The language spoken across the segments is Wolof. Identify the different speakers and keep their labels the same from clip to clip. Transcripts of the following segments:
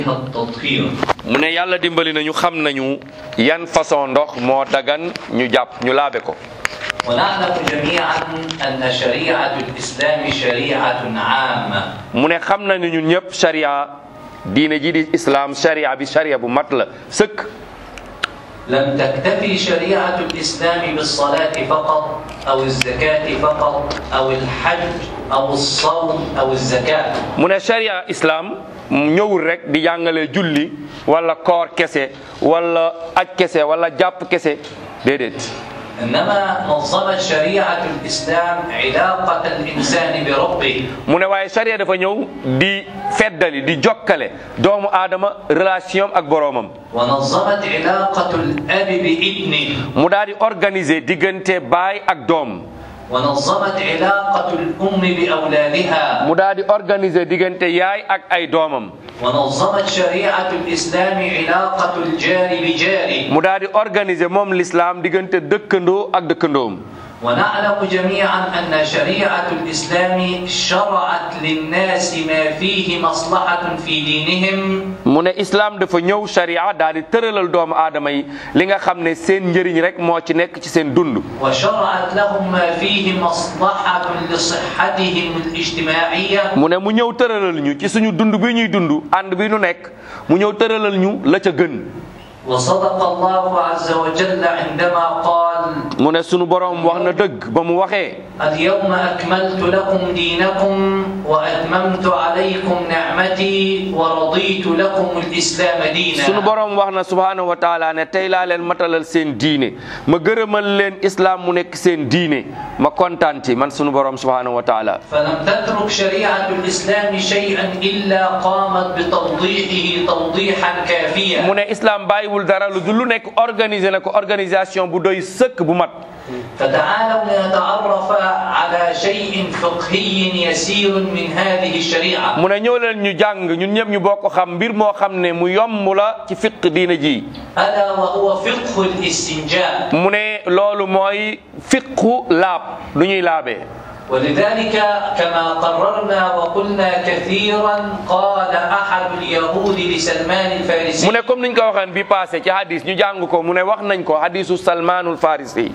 Speaker 1: التطهير
Speaker 2: mu ne yàlla dimbali nañu xam nañu yan façon ndox moo dagan ñu jàpp ñu laabe ko
Speaker 1: ونعلم جميعا أن شريعة الإسلام شريعة عامة
Speaker 2: mu ne xam nañu ñun ñëpp sharia diine ji di islam sharia bi sharia bu mat la sëkk
Speaker 1: لم تكتفي شريعة الإسلام بالصلاة فقط أو الزكاة فقط أو الحج أو الصوم أو الزكاة
Speaker 2: mu ne sharia islam ñëwul rek di jàngale julli wala koor kese wala aj kese wala jàpp kese déedéet
Speaker 1: إنما نظمت شريعة الإسلام علاقة الإنسان بربه
Speaker 2: mu ne waaye sharia dafa ñëw di feddali di jokkale doomu aadama relation ak boroomam
Speaker 1: ونظمت علاقة الأب بابنه
Speaker 2: mu daal di organiser diggante baay ak doom
Speaker 1: ونظمت علاقة الأم بأولادها
Speaker 2: mu daal di organiser diggante yaay ak ay doomam
Speaker 1: ونظمت شريعة الإسلام علاقة الجار بجاره
Speaker 2: mu daal di organiser moom l'islam diggante dëkkandoo ak dëkkandoom
Speaker 1: ونعلم جميعا أن شريعة الإسلام شرعت للناس ما فيه مصلحة في دينهم
Speaker 2: mu ne islam dafa ñëw sharia daal di tëralal doomu aadama yi li nga xam ne seen njëriñ rek moo ci nekk ci seen dund
Speaker 1: وشرعت لهم ما فيه مصلحة لصحتهم الاجتماعية
Speaker 2: mu ne mu ñëw tëralal ñu ci suñu dund bi ñuy dund ànd bi ñu nekk mu ñëw tëralal ñu la ca gën
Speaker 1: وصدق الله عز وجل عندما قال
Speaker 2: mu ne sunu boroom wax na dëgg ba mu waxee
Speaker 1: اليوم أكملت لكم دينكم وأتممت عليكم نعمتي ورضيت لكم الإسلام دينا
Speaker 2: sunu boroom wax na subhaanahu wa taala ne tey laa leen matalal seen diine ma gërëmal leen islam mu nekk seen diine ma kontaan ci man sunu boroom subhaanahu wa taala
Speaker 1: فلم تترك شريعة الإسلام شيئا إلا قامت بتوضيحه توضيحا كافيا
Speaker 2: mu ne islam bàyyiwul dara lu dul lu nekk organisé na ko organisation bu doy sëkk bu mat
Speaker 1: فتعالوا لنتعرف على شيء فقهي يسير من هذه الشريعة
Speaker 2: mu ne ñëw leen ñu jàng ñun ñëpp ñu bokk xam mbir moo xam ne mu yomb la ci fiq diina ji
Speaker 1: ألا وهو فقه الاستنجاء
Speaker 2: mu ne loolu mooy fiqu laab lu ñuy laabee
Speaker 1: ولذلك كما قررنا وقلنا كثيرا قال أحد اليهود لسلمان الفارسي
Speaker 2: mu ne comme niñ ko waxeen bi passé ci hadis ñu jàng ko mu ne wax nañ ko hadisu salmanul farisi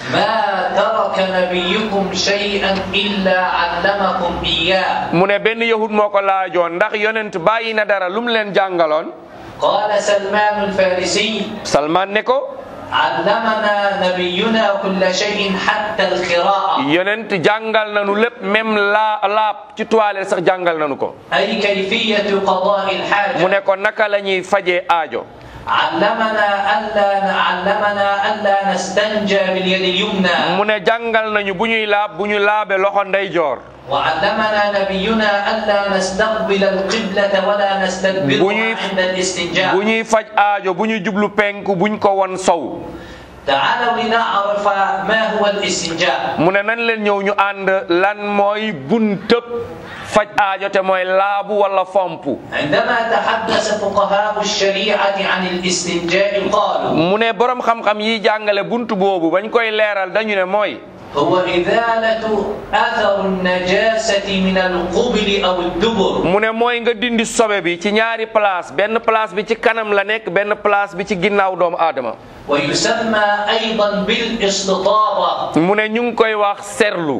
Speaker 1: ما ترك نبيكم شيئا إلا علمكم إياه
Speaker 2: mu ne benn yahud moo ko laajoon ndax yonent bàyyi na dara lu mu leen jàngaloon
Speaker 1: قال سلمان الفارسي
Speaker 2: salman ne ko
Speaker 1: علمنا نبينا كل شيء حتى القراءة
Speaker 2: yonent jàngal nanu lépp même laa laab ci toilette sax jàngal nanu ko
Speaker 1: أي كيفية قضاء الحاجة
Speaker 2: mu ne ko naka la ñuy fajee aajo
Speaker 1: علمنا ألا علمنا ألا نستنجى باليد اليمنى
Speaker 2: mu ne jàngal nañu bu ñuy laab bu ñu laabe loxo ndeyjoor
Speaker 1: وعلمنا نبينا ألا نستقبل القبلة ولا نستدبرها
Speaker 2: بني-
Speaker 1: عند الاستنجاء
Speaker 2: bu ñuy faj aajo bu ñu jublu penku buñ ko won sow
Speaker 1: تعالوا لنعرف ما هو الاستنجاء
Speaker 2: mu ne nan leen ñëw ñu ànd lan mooy buntëb faj aajo te mooy laabu wala fompu
Speaker 1: عندما تحدث فقهاء الشريعة عن الاستنجاء قالوا
Speaker 2: mu ne borom xam-xam yi jàngale buntu boobu bañ koy leeral dañu ne mooy
Speaker 1: هو إزالة أثر النجاسة من القبل أو الدبر
Speaker 2: mu ne mooy nga dindi sobe bi ci ñaari place benn place bi ci kanam la nekk benn place bi ci ginnaaw doomu aadama
Speaker 1: ويسمى أيضا بالاستطابة
Speaker 2: mu ne ñu ngi koy wax serlu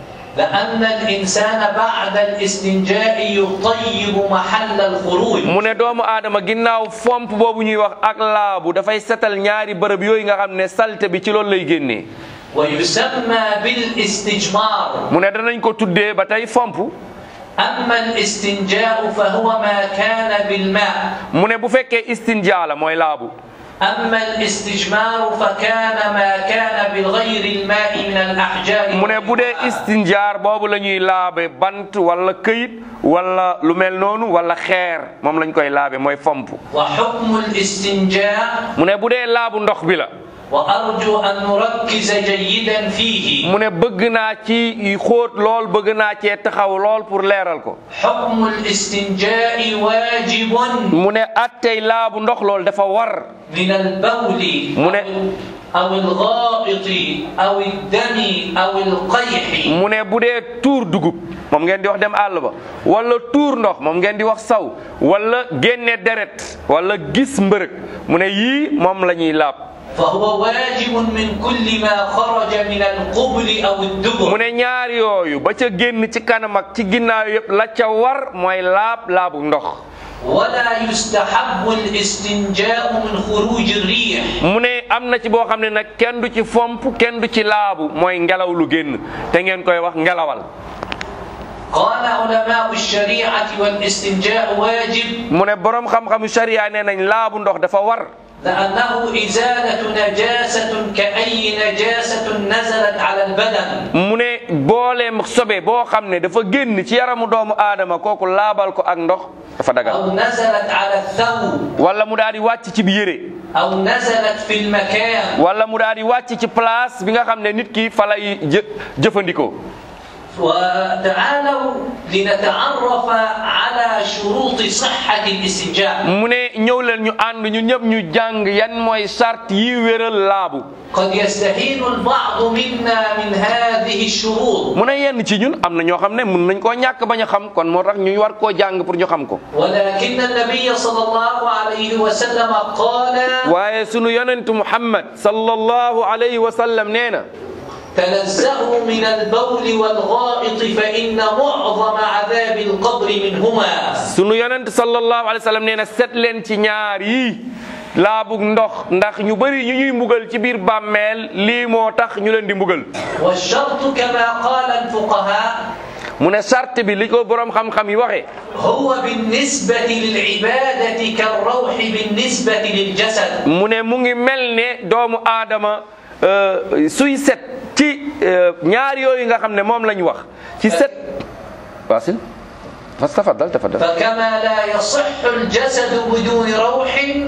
Speaker 1: لأن الإنسان بعد الاستنجاء يطيب محل الخروج
Speaker 2: mu ne doomu aadama ginnaaw fomp boobu ñuy wax ak laabu dafay setal ñaari bërëb yooyu nga xam ne salte bi ci loolu lay génnee
Speaker 1: ويسمى بالاستجمار
Speaker 2: mu ne danañ ko tuddee ba tey fomp
Speaker 1: أما الاستنجاء فهو ما كان بالماء
Speaker 2: mu ne bu fekkee istinjaa la mooy laabu
Speaker 1: أما الاستجمار فكان ما كان بغير الماء من الأحجار
Speaker 2: mu ne bu dee istinjaar boobu la ñuy laabe bant wala këyit wala lu mel noonu wala xeer moom lañ koy laabe mooy fomp
Speaker 1: وحكم الاستنجاء
Speaker 2: mu ne bu dee laabu ndox bi la
Speaker 1: وأرجو أن نركز جيدا فيه
Speaker 2: mu ne bëgg naa ci xóot lool bëgg naa cee taxaw lool pour leeral ko
Speaker 1: حكم الاستنجاء واجب
Speaker 2: mu ne attey laabu ndox lool dafa war
Speaker 1: من البول
Speaker 2: من-
Speaker 1: أو- أو الغائط أو الدم أو القيح
Speaker 2: mu ne bu dee tuur dugub moom ngeen di wax dem àll ba wala tuur ndox moom ngeen di wax saw wala génne deret wala gis mbërëg mu ne yii moom la ñuy laab
Speaker 1: فهو واجب من كل ما خرج من القبل أو
Speaker 2: mu
Speaker 1: الدبر
Speaker 2: ne ñaar yooyu ba ca génn ci kanam ak ci ginnaaw yëpp la ca war mooy laab laabu ndox
Speaker 1: ولا يستحب الاستنجاء من خروج الريح
Speaker 2: mu ne am na ci boo xam ne nag kenn du ci fomp kenn du ci laabu mooy ngelaw lu génn te ngeen koy wax ngelawal
Speaker 1: قال علماء الشريعة والاستنجاء واجب
Speaker 2: mu ne borom xam-xamu sharia nee nañ laabu ndox dafa war
Speaker 1: لأنه إزالة نجاسة كأي نجاسة نزلت على البدن
Speaker 2: mu ne booleem sobe boo xam ne dafa génn ci yaramu doomu aadama kooku laabal ko ak ndox dafa dagal
Speaker 1: أو نزلت على الثوب
Speaker 2: wala mu daal di wàcc ci bi yére
Speaker 1: أو نزلت في المكان
Speaker 2: wala mu daal di wàcc ci place bi nga xam ne nit ki fa lay jë jëfandikoo
Speaker 1: وتعالوا لنتعرف على شروط صحة الاستنجاء
Speaker 2: mu ne ñëw leen ñu ànd ñu ñëpp ñu jàng yan mooy sart yi wéral laabu
Speaker 1: قد يستهين البعض منا من هذه الشروط
Speaker 2: mu ne yenn ci ñun am na ñoo xam ne mën nañ koo ñàkk bañ a xam kon moo tax ñu war koo jàng pour ñu xam ko
Speaker 1: ولكن النبي صلى الله عليه وسلم قال
Speaker 2: waaye sunu yonentu muhammad sallallahu alayhi wa sallam nee na
Speaker 1: تنزهوا من البول والغائط فإن معظم عذاب القبر منهما
Speaker 2: sunu yonent sallallahu alayhi wa sallam nee na set leen ci ñaar yi laabug ndox ndax ñu bëri ñu ñuy mbugal ci biir bàmmeel lii moo tax ñu leen di mbugal
Speaker 1: والشرط كما قال الفقهاء
Speaker 2: mu ne sart bi li ko borom xam-xam yi waxee
Speaker 1: هو بالنسبة للعبادة كالروح بالنسبة للجسد
Speaker 2: mu ne mu ngi mel ne doomu aadama euh, suy set ci euh, ñaar yooyu nga xam ne moom la ñu wax ci set wasil fas tafadal tafadal
Speaker 1: فكما لا يصح الجسد بدون روح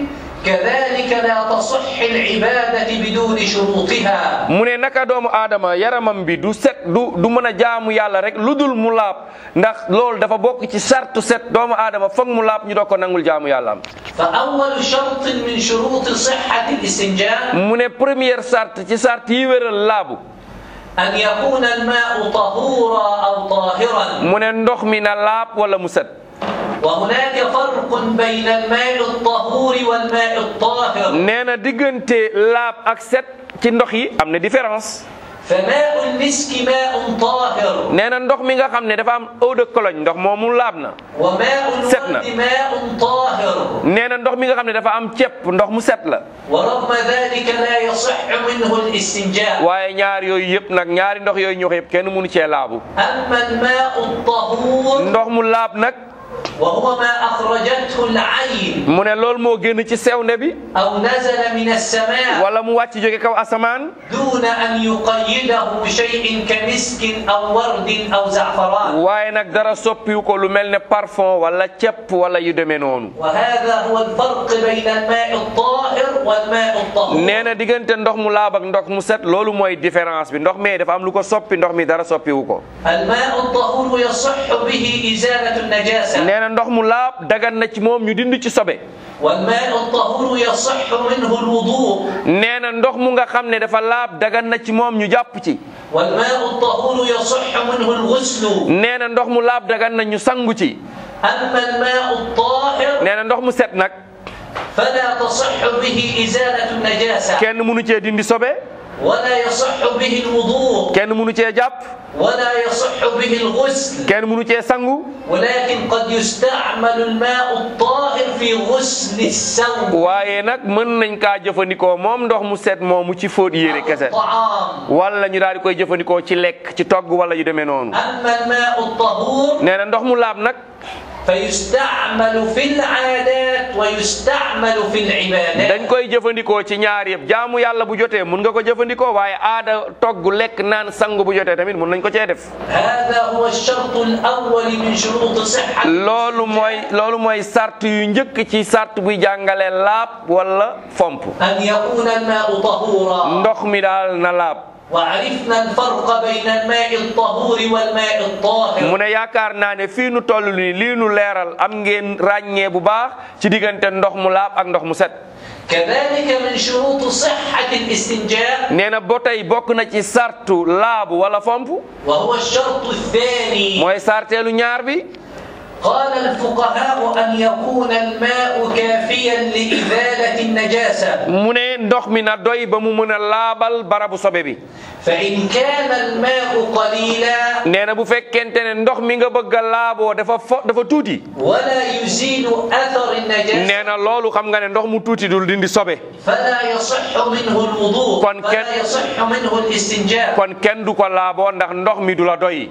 Speaker 1: كذلك لا تصح العبادة بدون شروطها
Speaker 2: mu ne naka doomu aadama yaramam bi du set du du mën a jaamu yàlla rek lu dul mu laab ndax loolu dafa bokk ci sartu set doomu aadama foog mu laab ñu doog ko nangul jaamu yàlla am
Speaker 1: فأول شرط من شروط صحة الاستنجاء
Speaker 2: mu ne première sart ci sart yi wéral laabu
Speaker 1: أن يكون الماء طهورا أو طاهرا
Speaker 2: mu ne ndox mi na laab wala mu set
Speaker 1: وهناك فرق بين الماء الطهور والماء الطاهر
Speaker 2: nee na diggante laab ak set ci ndox yi am na différence
Speaker 1: فماء المسك ماء طاهر
Speaker 2: nee na ndox mi nga xam ne dafa am eau de cologne ndox moomu laab na
Speaker 1: وماء
Speaker 2: سكنة.
Speaker 1: الورد ماء طاهر
Speaker 2: nee na ndox mi nga xam ne dafa am cepp ndox mu set la
Speaker 1: ورغم ذلك لا يصح منه الاستنجاء
Speaker 2: waaye ñaar yooyu yëpp nag ñaari ndox yooyu ñu wax yëpp kenn mënu cee laabu
Speaker 1: أما الماء الطهور
Speaker 2: ndox mu laab nag
Speaker 1: وهو ما أخرجته العين
Speaker 2: mu ne loolu moo génn ci sewnde bi
Speaker 1: أو نزل من السماء
Speaker 2: wala mu wàcc jóge kaw asamaan
Speaker 1: دون أن يقيده شيء كمسك أو ورد أو زعفران
Speaker 2: waaye nag dara soppiwu ko lu mel ne parfum wala cepp wala yu demee noonu
Speaker 1: وهذا هو الفرق بين الماء الطاهر والماء الطهور
Speaker 2: nee na diggante ndox mu laab ak ndox mu set loolu mooy différence bi ndox mi dafa am lu ko soppi ndox mi dara soppiwu ko
Speaker 1: الماء الطهور يصح به إزالة النجاسة
Speaker 2: nee na ndox mu laab dagan na ci moom ñu dindi ci sobe
Speaker 1: والماء الطهور يصح منه الوضوء
Speaker 2: nee na ndox mu nga xam ne dafa laab dagan na ci moom ñu jàpp ci
Speaker 1: والماء الطهور يصح منه الغسل
Speaker 2: nee na ndox mu laab dagan na ñu sangu ci
Speaker 1: أما الماء الطاهر
Speaker 2: nee na ndox mu set nag
Speaker 1: فلا تصح به إزالة النجاسة
Speaker 2: kenn mënu cee dindi sobe
Speaker 1: ولا يصح به الوضوء
Speaker 2: kenn mënu cee jàpp
Speaker 1: ولا يصح به الغسل
Speaker 2: kenn mënu cee sangu
Speaker 1: ولكن قد يستعمل الماء الطاهر في غسل الثوب
Speaker 2: waaye nag mën nañ kaa jëfandikoo moom ndox mu set moomu ci fóot yére kese
Speaker 1: الطعام
Speaker 2: wala ñu daal di koy jëfandikoo ci lekk ci togg wala yu demee noonu
Speaker 1: أما الماء الطهور
Speaker 2: nee na ndox mu laab nag
Speaker 1: فيستعمل في العادات ويستعمل في العبادات
Speaker 2: dañ koy jëfandikoo ci ñaar yëpp jaamu yàlla bu jotee mun nga ko jëfandikoo waaye aada togg lekk naan sangu bu jotee tamit mun nañ ko cee def
Speaker 1: هذا هو الشرط الأول من شروط صحة
Speaker 2: loolu mooy loolu mooy sart yu njëkk ci sart buy jàngale laab wala fomp
Speaker 1: أن يكون الماء طهورا
Speaker 2: ndox mi daal na laab
Speaker 1: وعرفنا الفرق بين الماء الطهور والماء
Speaker 2: mu
Speaker 1: الطاهر
Speaker 2: ne yaakaar naa ne fii nu toll nii lii nu leeral am ngeen ràññee bu baax ci diggante ndox mu laab ak ndox mu set
Speaker 1: كذلك من شروط صحة الاستنجاء
Speaker 2: nee na ba tey bokk na ci sartu laabu wala fomp
Speaker 1: وهو الشرط الثاني
Speaker 2: mooy sarteelu ñaar bi
Speaker 1: قال الفقهاء أن يكون الماء كافيا لإزالة النجاسة
Speaker 2: mu ne ndox mi na doy ba mu mën a laabal barabu sobe bi
Speaker 1: فإن كان الماء قليلا
Speaker 2: nee na bu fekkente ne ndox mi nga bëgg a laaboo dafa fo dafa tuuti
Speaker 1: ولا يزيل أثر النجاسة
Speaker 2: nee na loolu xam nga ne ndox mu tuuti dul dindi sobe
Speaker 1: فلا يصح منه الوضوء
Speaker 2: كون كان-
Speaker 1: فلا يصح منه الاستنجاء
Speaker 2: kon kenn du ko laaboo ndax ndox mi du la doy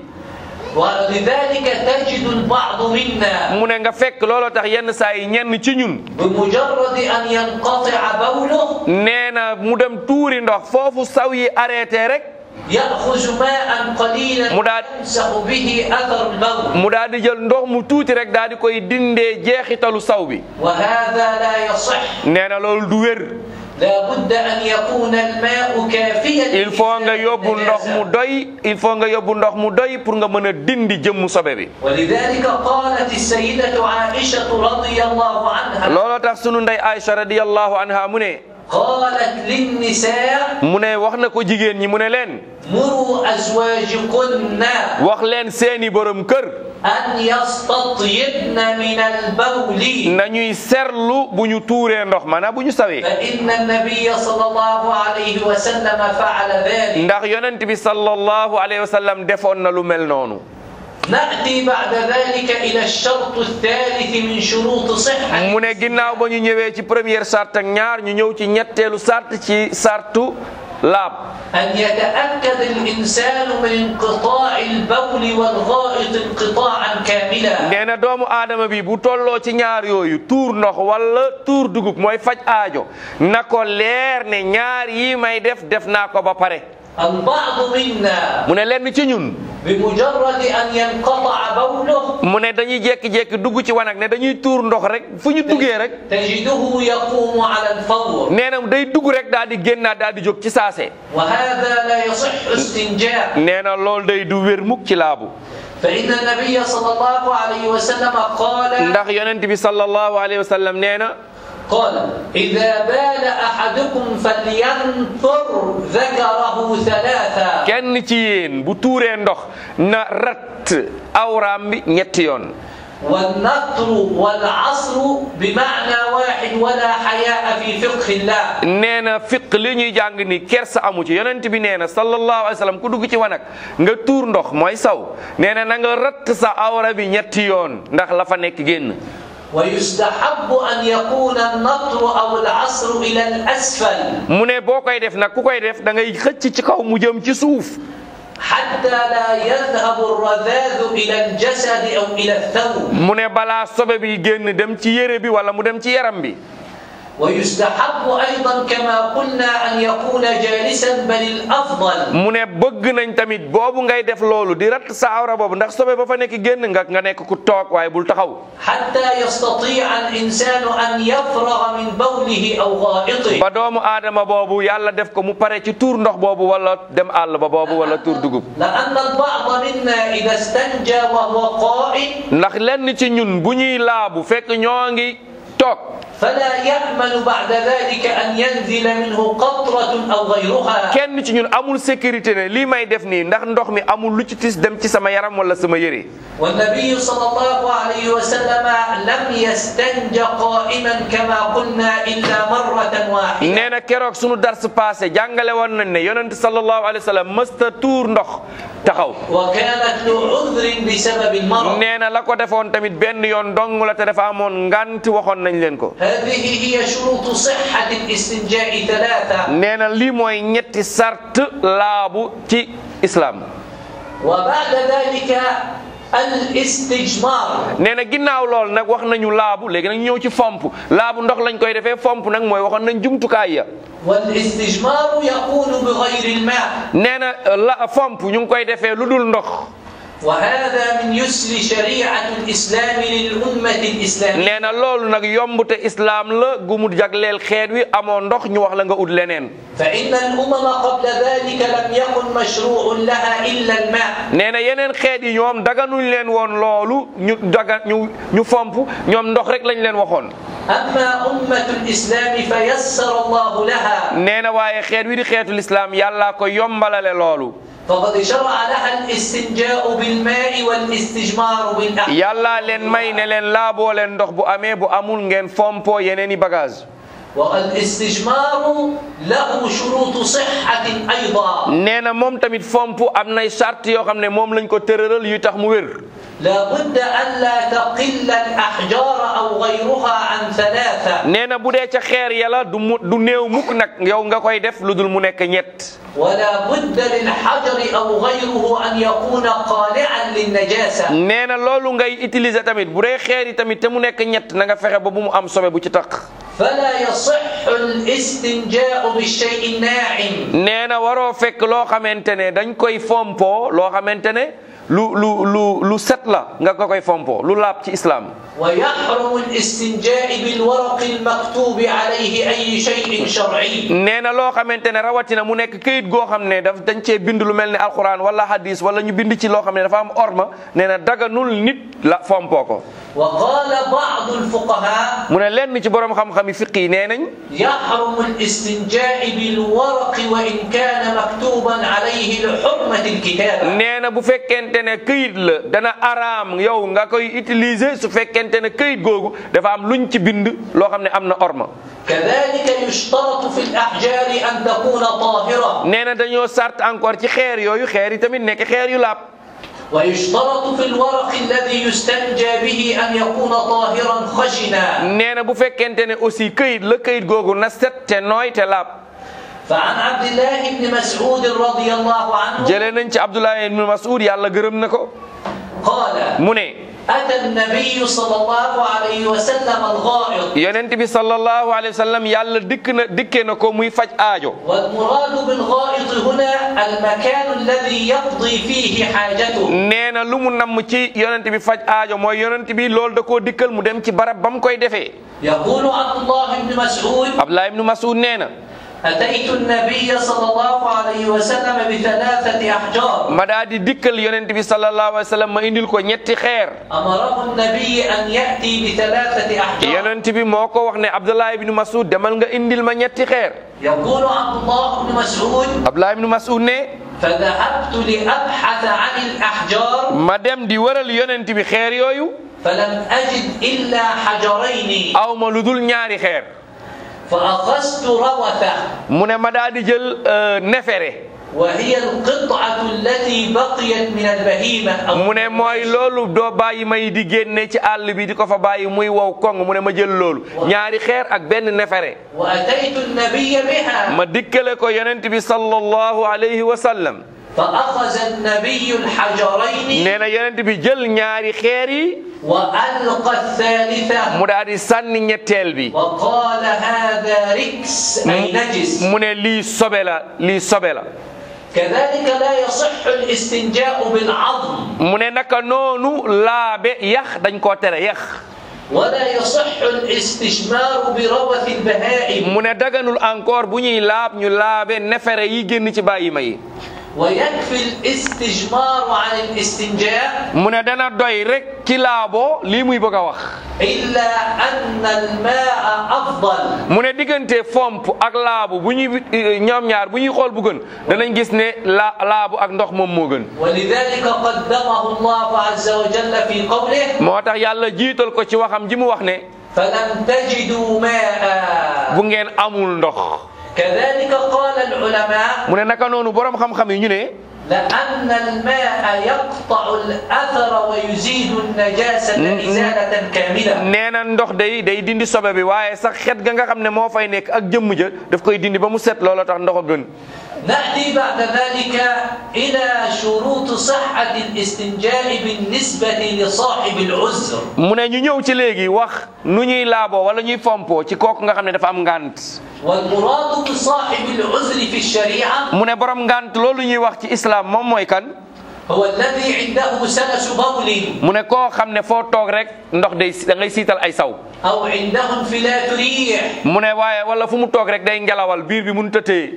Speaker 1: ولذلك تجد البعض منا
Speaker 2: mu ne nga fekk looloo tax yenn saa yi ñenn ci ñun
Speaker 1: بمجرد أن ينقطع بوله
Speaker 2: nee na mu dem tuuri ndox foofu saw yi arrêté rek
Speaker 1: يأخذ ماء قليلا
Speaker 2: مداد.
Speaker 1: يمسح به أثر البول
Speaker 2: mu daal di jël ndox mu tuuti rek daal di koy dindee jeexitalu saw bi
Speaker 1: وهذا لا يصح
Speaker 2: nee na loolu du wér
Speaker 1: لا بد أن يكون الماء كافيا
Speaker 2: il faut nga
Speaker 1: لإزالة
Speaker 2: yóbbu ndox mu
Speaker 1: النجاسة.
Speaker 2: doy il faut nga yóbbu ndox mu doy pour nga mën a dindi jëmmu sobe bi
Speaker 1: ولذلك قالت السيدة عائشة رضي الله عنها
Speaker 2: looloo tax sunu ndey Aïcha radiyallahu anha mu ne
Speaker 1: قالت للنساء
Speaker 2: mu ne wax na ko jigéen ñi mu ne leen
Speaker 1: مروا أزواجكن
Speaker 2: wax leen seeni borom kër
Speaker 1: أن يستطيبن من البول
Speaker 2: nañuy serlu bu ñu tuuree ndox maanaam bu ñu sawee
Speaker 1: فإن النبي صلى الله عليه وسلم فعل ذلك
Speaker 2: ndax yonent bi sallallahu alayhi wa sallam defoon na lu mel noonu
Speaker 1: نأتي بعد ذلك إلى الشرط الثالث من شروط صحة
Speaker 2: mu ne ginnaaw ba ñu ñëwee ci première sart ak ñaar ñu ñëw ci ñetteelu sart ci sartu laab
Speaker 1: أن يتأكد الإنسان من انقطاع البول والغائط انقطاعا كاملا
Speaker 2: nee na doomu aadama bi bu tolloo ci ñaar yooyu tuur ndox wala tuur dugub mooy faj aajo na ko leer ne ñaar yi may def def naa ko ba pare
Speaker 1: البعض منا
Speaker 2: mu ne lenn ci ñun
Speaker 1: بمجرد أن ينقطع بوله
Speaker 2: mu ne dañuy jékki-jékki dugg ci wanag ne dañuy tuur ndox rek fu ñu duggee rek
Speaker 1: تجده يقوم على الفور
Speaker 2: nee na day dugg rek daal di génnaat daal di jóg ci saase
Speaker 1: وهذا لا يصح استنجاء
Speaker 2: nee na loolu day du wér mukk ci laabu
Speaker 1: فإن النبي صلى الله عليه وسلم قال
Speaker 2: ndax yonent bi sallallahu alayhi wa sallam nee na
Speaker 1: قال إذا بال أحدكم فلينثر ذكره ثلاثا
Speaker 2: kenn ci yéen bu tuuree ndox na rat awraam bi ñetti yoon
Speaker 1: والنثر والعصر بمعنى واحد ولا حياء في فقه الله
Speaker 2: nee na fiq li ñuy jàng ni kersa amu ci yonent bi nee na sallallahu alayhi wa sallam ku dugg ci wanag nga tuur ndox mooy saw nee na na nga rat sa awra bi ñetti yoon ndax la fa nekk génn
Speaker 1: ويستحب أن يكون النطر أو العصر إلى الأسفل
Speaker 2: mu ne boo koy def nag ku koy def da ngay xëcc ci kaw mu jëm ci suuf
Speaker 1: حتى لا يذهب الرذاذ إلى الجسد أو إلى الثوب
Speaker 2: mu ne balaa sobe bi génn dem ci yére bi wala mu dem ci yaram bi
Speaker 1: ويستحب أيضا كما قلنا أن يكون جالسا بل الأفضل
Speaker 2: mu ne bëgg nañ tamit boobu ngay def loolu di rat sa awra boobu ndax sobe ba fa nekk génn nga nga nekk ku toog waaye bul taxaw
Speaker 1: حتى يستطيع الإنسان أن يفرغ من بوله أو غائطه
Speaker 2: ba doomu aadama boobu yàlla def ko mu pare ci tuur ndox boobu wala dem àll ba boobu wala tuur dugub
Speaker 1: لأن البعض منا إذا استنجى وهو قائم
Speaker 2: ndax lenn ci ñun bu ñuy laabu fekk ñoo ngi toog
Speaker 1: فلا يأمن بعد ذلك أن ينزل منه قطرة أو غيرها
Speaker 2: kenn ci ñun amul sécurité ne lii may def nii ndax ndox mi amul lu ci tis dem ci sama yaram wala sama yére
Speaker 1: والنبي صلى الله عليه وسلم لم يستنج قائما كما قلنا إلا مرة واحدة
Speaker 2: nee na keroog sunu dars passé jàngale woon nañ ne yonent sallallahu alayhi wa sallam mësta tuur ndox taxaw
Speaker 1: وكانت له عذر بسبب المرض
Speaker 2: nee na la ko defoon tamit benn yoon dong la te dafa amoon ngant waxoon nañ leen ko
Speaker 1: هذه هي شروط صحة الاستنجاء ثلاثة
Speaker 2: nee na lii mooy ñetti sart laabu ci islam
Speaker 1: وبعد ذلك الاستجمار
Speaker 2: nee na ginnaaw lool nag wax nañu laabu léegi nag ñëw ci fomp laabu ndox lañ koy defee fomp nag mooy waxoon nañ jumtukaay ya
Speaker 1: والاستجمار يكون بغير الماء
Speaker 2: nee na la fomp ñu ngi koy defee lu dul ndox
Speaker 1: وهذا من يسر شريعة الإسلام للأمة الإسلامية
Speaker 2: nee na loolu nag yombute islaam la gu mu jagleel xeet wi amoo ndox ñu wax la nga ut leneen
Speaker 1: فإن الأمم قبل ذلك لم يكن مشروع لها إلا الماء
Speaker 2: nee na yeneen xeet yi ñoom daganuñ leen woon loolu ñu daga ñu ñu fomp ñoom ndox rek lañ leen waxoon
Speaker 1: أما أمة الإسلام فيسر الله لها
Speaker 2: nee na waaye xeet wi di xeetu lislaam yàllaa ko yombalale loolu
Speaker 1: فقد شرع لها الاستنجاء بالماء والاستجمار بالأحجار
Speaker 2: yàllaa leen may ne leen laaboo leen ndox bu amee bu amul ngeen fompo yeneen i bagage
Speaker 1: والاستجمار له شروط صحة أيضا
Speaker 2: nee na moom tamit fomp am nay charte yoo xam ne moom lañ ko tërëral yu tax mu wér
Speaker 1: لا بد ألا تقل الأحجار أو غيرها عن ثلاثة
Speaker 2: nee na bu dee ca xeer yàlla du mu du néew mukk nag yow nga koy def lu dul mu nekk ñett
Speaker 1: ولا بد للحجر أو غيره أن يكون قالعا للنجاسة
Speaker 2: nee na loolu ngay utiliser tamit bu dee xeer yi tamit te mu nekk ñett na nga fexe ba bu mu am sobe bu ci tax
Speaker 1: فلا يصح الاستنجاء بالشيء الناعم
Speaker 2: nee na waroo fekk loo xamante ne dañ koy fompo loo xamante ne lu lu lu lu set la nga ko koy fompo lu laab ci islam
Speaker 1: ويحرم الاستنجاء بالورق المكتوب عليه أي شيء شرعي
Speaker 2: nee na loo xamante ne rawatina mu nekk këyit goo xam ne daf dañ cee bind lu mel ne alquran wala hadis wala ñu bind ci loo xam ne dafa am orma nee na daganul nit la fompoo ko
Speaker 1: وقال بعض الفقهاء
Speaker 2: mu ne lenn ci borom xam-xam yi fiq yi nee nañ
Speaker 1: يحرم الاستنجاء بالورق وإن كان مكتوبا عليه لحرمة الكتابة
Speaker 2: nee na bu fekkente ne këyit la dana araam yow nga koy utiliser su fekkente ne këyit googu dafa am luñ ci bind loo xam ne am na orma
Speaker 1: كذلك يشترط في الأحجار أن تكون طاهرة
Speaker 2: nee na dañoo sart encore ci xeer yooyu xeer yi tamit nekk xeer yu laab
Speaker 1: ويشترط في الورق الذي يستنجى به أن يكون طاهرا خشنا
Speaker 2: nee na bu fekkente ne aussi këyit la këyit googu na set te nooy te laab
Speaker 1: فعن عبد الله بن مسعود رضي الله عنه
Speaker 2: jëlee nañ ci Abdullah ibn Mas'ud yàlla gërëm na ko
Speaker 1: قال
Speaker 2: mu ne
Speaker 1: أتى النبي صلى الله عليه وسلم الغائط
Speaker 2: yonent bi sallallahu alayhi wa sallam yàlla dikk na dikkee na ko muy faj aajo
Speaker 1: والمراد بالغائط هنا المكان الذي يقضي فيه حاجته
Speaker 2: nee na lu mu namm ci yonent bi faj aajo mooy yonent bi loolu da koo dikkal mu dem ci barab ba mu koy defee
Speaker 1: يقول عبد الله بن مسعود
Speaker 2: Abdullah ibn Mas'ud nee na
Speaker 1: أتيت النبي صلى الله عليه وسلم بثلاثة أحجار
Speaker 2: ma daa di dikkal yonent bi sallallahu alayhi wa sallam ma indil ko ñetti xeer
Speaker 1: أمره النبي أن يأتي بثلاثة أحجار
Speaker 2: yonent bi moo ko wax ne Abdullah ibn Mas'ud demal nga indil ma ñetti xeer
Speaker 1: يقول عبد الله بن مسعود
Speaker 2: Abdullah ibn Mas'ud ne
Speaker 1: فذهبت لأبحث عن الأحجار
Speaker 2: ma dem di wëral yonent bi xeer yooyu
Speaker 1: فلم أجد إلا حجرين
Speaker 2: aw ma lu dul ñaari xeer
Speaker 1: فأخذت روثة
Speaker 2: mu ne ma daa di jël euh, nefere
Speaker 1: وهي القطعة التي بقيت من البهيمة أو
Speaker 2: mu ne mooy loolu doo bàyyi may di génne ci àll bi di ko fa bàyyi muy wow koŋ mu ne ma jël loolu ñaari xeer ak benn nefere
Speaker 1: وأتيت النبي بها
Speaker 2: ma dikkale ko yonent bi sallallahu alayhi wa sallam
Speaker 1: فأخذ النبي الحجرين
Speaker 2: nee na yonent bi jël ñaari xeer yi
Speaker 1: وألقى الثالثة
Speaker 2: mu daal di sànni ñetteel bi
Speaker 1: وقال هذا ركس أي نجس
Speaker 2: mu ne lii sobe la lii sobe la
Speaker 1: كذلك لا يصح الاستنجاء بالعظم
Speaker 2: mu ne naka noonu laabe yax dañ koo tere yax
Speaker 1: ولا يصح الاستشمار بروث البهائم
Speaker 2: mu ne daganul encore bu ñuy laab ñu laabe nefere yi génn ci bàyyi ma yi
Speaker 1: ويكفي الاستجمار عن الاستنجاء
Speaker 2: mu ne dana doy rek ci laaboo lii muy bëgg a wax
Speaker 1: إلا أن الماء أفضل
Speaker 2: mu ne diggante fomp ak laabu bu ñuy ñoom ñaar bu ñuy xool bu gën danañ gis ne la laabu ak ndox moom moo gën
Speaker 1: ولذلك قدمه الله عز وجل في قوله
Speaker 2: moo tax yàlla jiital ko ci waxam ji mu wax ne
Speaker 1: فلم تجدوا ماء
Speaker 2: bu ngeen amul ndox
Speaker 1: كذلك قال العلماء
Speaker 2: mu ne naka noonu borom xam-xam yi ñu ne
Speaker 1: لأن الماء يقطع الأثر ويزيد النجاسة إزالة كاملة
Speaker 2: nee na ndox day day dindi sobe bi waaye sax xet ga nga xam ne moo fay nekk ak jëmm ja daf koy dindi ba mu set looloo tax ndox a gën
Speaker 1: نأتي بعد ذلك إلى شروط صحة الاستنجاء بالنسبة لصاحب العذر
Speaker 2: mu ne ñu ñëw ci léegi wax nu ñuy laaboo wala ñuy fompoo ci kooku nga xam ne dafa am ngant
Speaker 1: والمراد بصاحب العذر في الشريعة
Speaker 2: mu ne borom ngant loolu ñuy wax ci islam moom mooy kan
Speaker 1: هو الذي عنده سلس بول
Speaker 2: mu ne koo xam ne foo toog rek ndox day da ngay siital ay saw
Speaker 1: أو عنده انفلات ريح
Speaker 2: mu ne waaye wala fu mu toog rek day ngelawal biir bi mënut a téye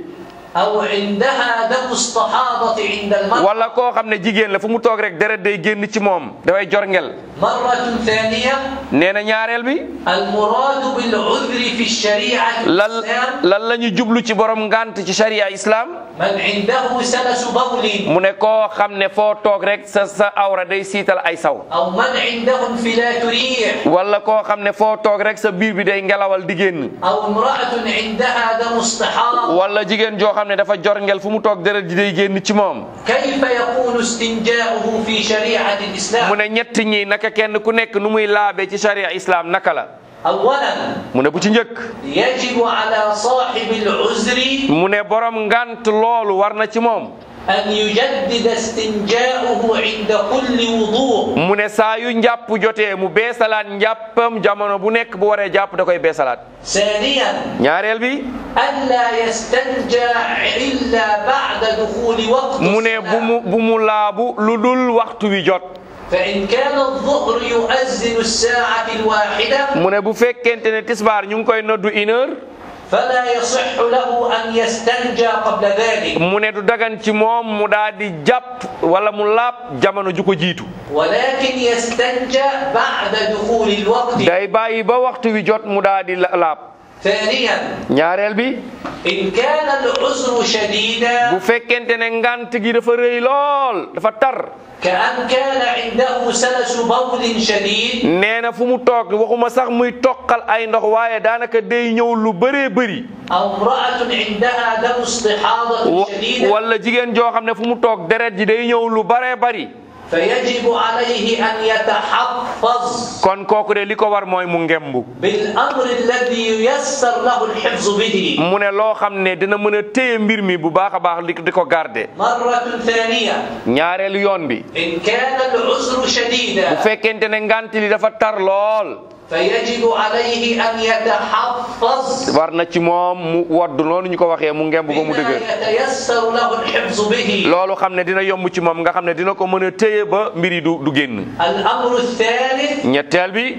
Speaker 1: أو عندها دم استحاضة عند المرأة
Speaker 2: wala koo xam ne jigéen la fu mu toog rek deret day génn ci moom dafay jorngel
Speaker 1: مرة ثانية
Speaker 2: nee na ñaareel bi
Speaker 1: المراد بالعذر في الشريعة
Speaker 2: lan
Speaker 1: الإسلام
Speaker 2: lan la ñu jublu ci borom ngant ci sharia islam
Speaker 1: من عنده سلس بول
Speaker 2: mu ne koo xam ne foo toog rek sa sa awra day siital ay saw
Speaker 1: أو من عنده انفلات ريح
Speaker 2: wala koo xam ne foo toog rek sa biir bi day ngelawal di génn
Speaker 1: أو امرأة عندها دم استحاضة
Speaker 2: wala jigéen joo xam ne dafa jorngel fu mu toog deret ji day génn ci moom
Speaker 1: كيف يكون استنجاؤه في شريعة
Speaker 2: mu
Speaker 1: الإسلام
Speaker 2: ne ñett ñi naka kenn ku nekk nu muy laabe ci sharia islam naka la
Speaker 1: أولا
Speaker 2: mu ne bu ci njëkk
Speaker 1: يجب على صاحب العذر
Speaker 2: mu ne borom ngant loolu war na ci moom
Speaker 1: أن يجدد استنجاؤه عند كل وضوء
Speaker 2: mu ne saa yu njàpp jotee mu beesalaat njàppam jamono bu nekk bu waree jàpp da koy beesalaat
Speaker 1: ثانيا
Speaker 2: ñaareel bi
Speaker 1: ألا يستنجى إلا بعد دخول وقت
Speaker 2: mu ne bu mu
Speaker 1: الصلاة
Speaker 2: bu mu laabu lu dul waxtu wi jot
Speaker 1: فإن كان الظهر يؤذن الساعة الواحدة
Speaker 2: mu ne bu fekkente ne tisbaar ñu ngi koy noddu une heure
Speaker 1: فلا يصح له أن يستنجى قبل ذلك
Speaker 2: mu ne du dagan ci moom mu daal di jàpp wala mu laab jamono ju ko jiitu
Speaker 1: ولكن يستنجى بعد دخول الوقت
Speaker 2: day bàyyi ba waxtu wi jot mu daal di la- laab
Speaker 1: ثانيا
Speaker 2: ñaareel bi
Speaker 1: إن كان العذر شديدا
Speaker 2: bu fekkente ne ngant gi dafa rëy lool dafa tar
Speaker 1: كأن كان عنده سلس بول شديد
Speaker 2: nee na fu mu toog waxuma sax muy toqal ay ndox waaye daanaka day ñëw lu bëree bëri
Speaker 1: أو امرأة عندها دم استحاضة
Speaker 2: wa-
Speaker 1: شديدة
Speaker 2: wala jigéen joo xam ne fu mu toog deret ji day ñëw lu bëree bëri
Speaker 1: فيجب عليه أن يتحفظ
Speaker 2: kon kooku de li ko war mooy mu ngembu
Speaker 1: بالأمر الذي ييسر له الحفظ به
Speaker 2: mu ne loo xam ne dina mën a téye mbir mi bu baax a baax li di ko garde
Speaker 1: مرة ثانية
Speaker 2: ñaareelu yoon bi
Speaker 1: إن كان العذر
Speaker 2: bu
Speaker 1: شديدا
Speaker 2: fekkente ne ngant li dafa tar lool
Speaker 1: فيجب عليه أن يتحفظ
Speaker 2: war na ci moom mu wodd noonu ñu ko waxee mu ngemb ba mu
Speaker 1: بما
Speaker 2: dëgër
Speaker 1: يتيسر له الحفظ به
Speaker 2: loolu xam ne dina yomb ci moom nga xam ne dina ko mën a téye ba mbir yi du du génn
Speaker 1: الأمر الثالث
Speaker 2: ñetteel bi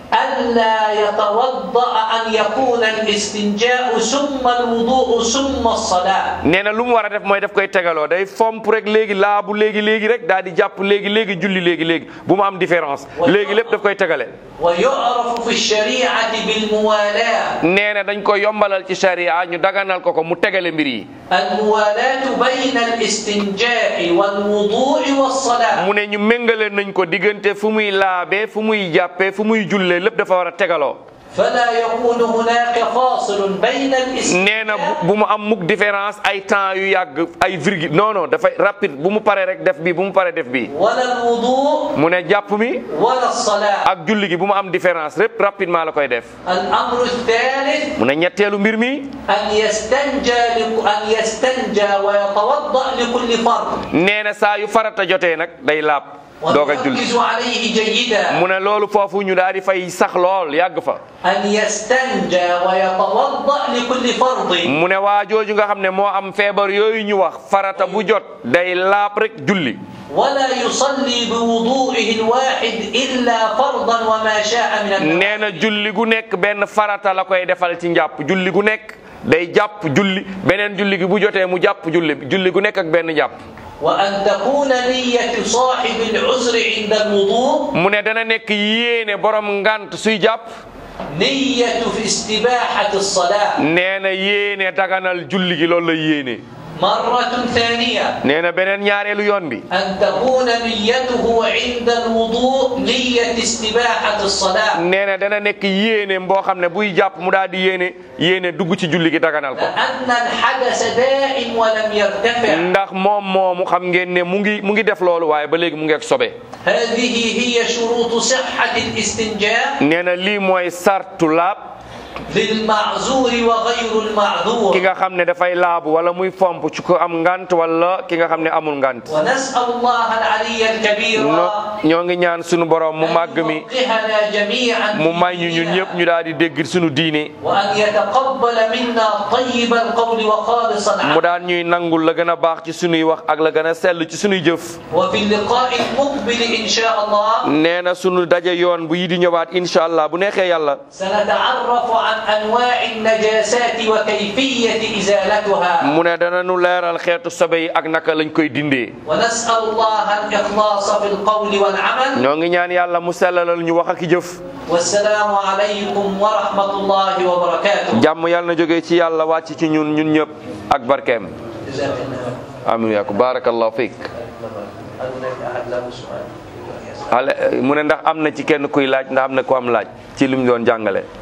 Speaker 1: ألا يتوضأ أن يكون الاستنجاء ثم الوضوء ثم الصلاة
Speaker 2: nee na lu mu war a def mooy daf koy tegaloo day fomp rek léegi laabu léegi léegi rek daal di jàpp léegi léegi julli léegi léegi bu mu am différence léegi lépp daf koy tegale
Speaker 1: ويعرف في الشريعة بالموالاة
Speaker 2: nee na dañ ko yombalal ci sharia ñu daganal ko ko mu tegale mbir yi
Speaker 1: الموالاة بين الاستنجاء والوضوء والصلاة
Speaker 2: mu ne ñu méngale nañ ko diggante fu muy laabee fu muy jàppee fu muy jullee lépp dafa war a tegaloo
Speaker 1: فلا يكون هناك فاصل بين
Speaker 2: nee na bu
Speaker 1: الاستنجاء
Speaker 2: bu mu am mukk différence ay temps yu yàgg ay virgule non non dafay rapide bu mu paree rek def bi bu mu paree def bi
Speaker 1: ولا الوضوء
Speaker 2: mu ne jàpp mi
Speaker 1: ولا الصلاة
Speaker 2: ak julli gi bu mu am différence lépp rapidement la koy def
Speaker 1: الأمر الثالث
Speaker 2: mu ne ñetteelu mbir mi
Speaker 1: أن يستنجى لك- أن يستنجى ويتوضأ لكل فرض
Speaker 2: nee na saa yu farata jotee nag day laab doog a julli
Speaker 1: ونركز عليه جيدا
Speaker 2: mu ne loolu foofu ñu daal di fay sax lool yàgg fa
Speaker 1: أن يستنجى ويتوضأ لكل فرض
Speaker 2: mu ne waa jooju nga xam ne moo am feebar yooyu ñu wax farata bu jot day laab rek julli
Speaker 1: ولا يصلي بوضوئه الواحد إلا فرضا وما شاء من النوافل
Speaker 2: nee na julli gu nekk benn farata la koy defal ci njàpp julli gu nekk day jàpp julli beneen julli gi bu jotee mu jàpp julli julli gu nekk ak benn jàpp
Speaker 1: وأن تكون نية صاحب العذر عند الوضوء
Speaker 2: mu ne dana nekk yéene borom ngant suy jàpp
Speaker 1: نية في استباحة الصلاة
Speaker 2: nee na yéene daganal julli gi loolu la yéene
Speaker 1: مرة ثانية
Speaker 2: nee na beneen ñaareelu yoon bi
Speaker 1: أن تكون نيته عند الوضوء نية استباحة الصلاة
Speaker 2: nee na dana nekk yéene boo xam ne buy jàpp mu daal di yéene yéene dugg ci julli gi daganal ko
Speaker 1: لأن الحدث دائم ولم يرتفع
Speaker 2: ndax moom moomu xam ngeen ne mu ngi mu ngi def loolu waaye ba léegi mu ngi ak sobe
Speaker 1: هذه هي شروط صحة الاستنجاء
Speaker 2: nee na lii mooy sartu laab
Speaker 1: للمعذور وغير
Speaker 2: ki
Speaker 1: المعذور
Speaker 2: nga xam ne dafay laabu wala muy fomp ci ko am ngant wala ki nga xam ne amul ngant
Speaker 1: ونسأل الله العلي الكبير
Speaker 2: no ñoo ngi ñaan sunu borom mu màgg mi
Speaker 1: يفقهنا جميعا
Speaker 2: mu
Speaker 1: في
Speaker 2: may ñu ñun
Speaker 1: ديننا.
Speaker 2: ñëpp ñu daal di dégg sunu diine
Speaker 1: وأن يتقبل منا طيب القول وخالص
Speaker 2: mu
Speaker 1: العمل
Speaker 2: daan ñuy nangul la gën a baax ci sunuy wax ak la gën a sell ci sunuy jëf
Speaker 1: وفي اللقاء المقبل إن شاء الله
Speaker 2: nee na sunu daje yoon bu yi di ñëwaat incha allah bu neexee yàlla
Speaker 1: سنتعرف عن أنواع النجاسات وكيفية إزالتها
Speaker 2: mu ne dana nu leeral xeetu sobe yi ak naka lañ koy dindee
Speaker 1: ونسأل الله الإخلاص في القول والعمل
Speaker 2: ñoo ngi ñaan yàlla mu sellalal ñu wax ak jëf
Speaker 1: والسلام عليكم ورحمة الله وبركاته
Speaker 2: jàmm yàlla na jógee ci yàlla wàcc ci ñun ñun ñëpp ak barkeem
Speaker 1: جزاك الله
Speaker 2: amin yaa ko barakallahu fiik
Speaker 1: هل هناك أحد له سؤال؟
Speaker 2: ale mu ne ndax am na ci kenn kuy laaj ndax am na ku am laaj ci li mu doon jàngale